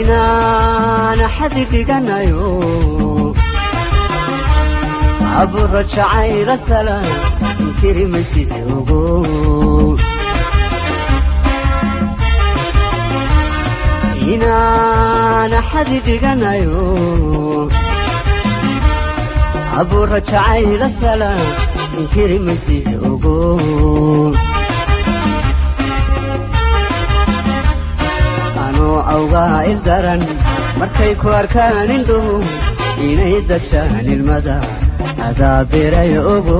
inaana xadi dhiganayo aburo jacayla salaan inkiri maysid ogo inaana xadi dhiganayo aburo jacayla salaan inkiri maysid ogo anoo awgaa ildaran markay ku arkaan indhuhu inay dagshaan ilmada adaa beray ogo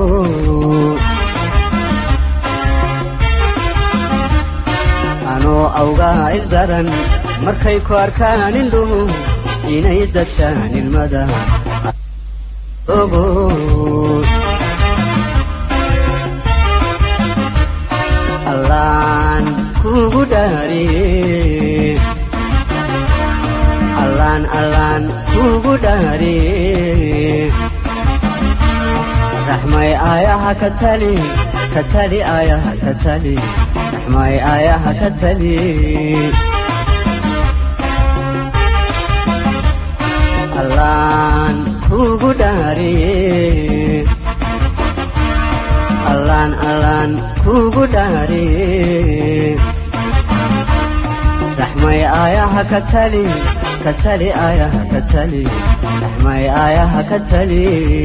anoo awgaa ildaran markay ku arkaan indhuhu inay dagshaan ilmada ogo allaan kugu dhaariye allaan allaan kugu dhaariye raxmay aayaha ka tali ka tali aayaha ka tali raxmay aayaha ka tali allaan kugu dhaariye allaan allaan kugu dhaariye raxmay aayaha ka tali ka tali aayaha ka tali raxmay aayaha ka tali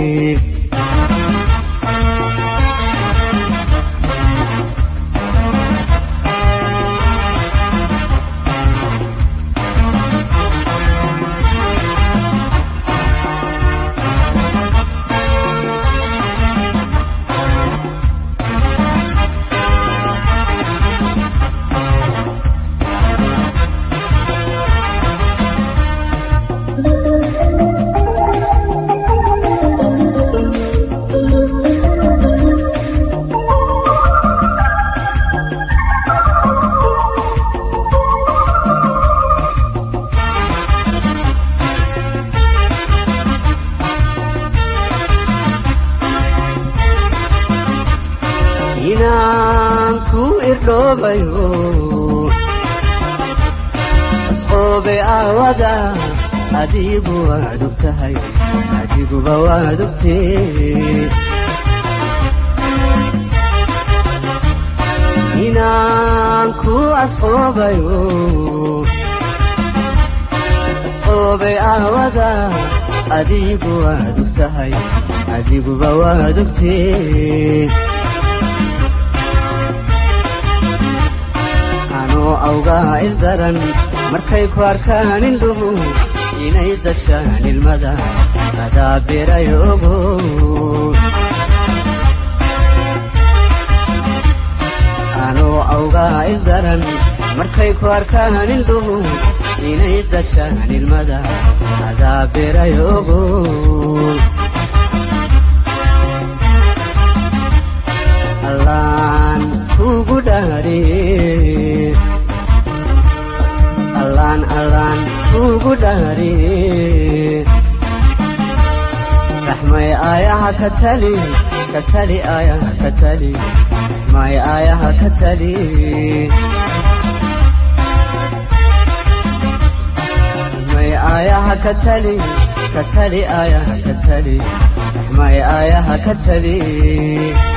inaan ku irdhoobayo asqoobe aawada adigu waad og tahay adiguba waad ogtee inaan ku asqoobayo asqoobe aawada adigu waad og tahay adiguba waad ogtee anoo awgaa ildaran markay ku arkaan indhuhu inay dagshaan ilmada adaa beray ogo anoo awgaa ildaran markay ku arkaan indhuhu inay dagshaan ilmada adaa beray ogo allaan kugu dhaariye allaan allaan kugu dhaariye raxmay aayaha ka tali ka tali aayaha ka tali raxmay aayaha ka tali raxmay aayaha ka tali ka tali aayaha ka tali raxmay aayaha ka tali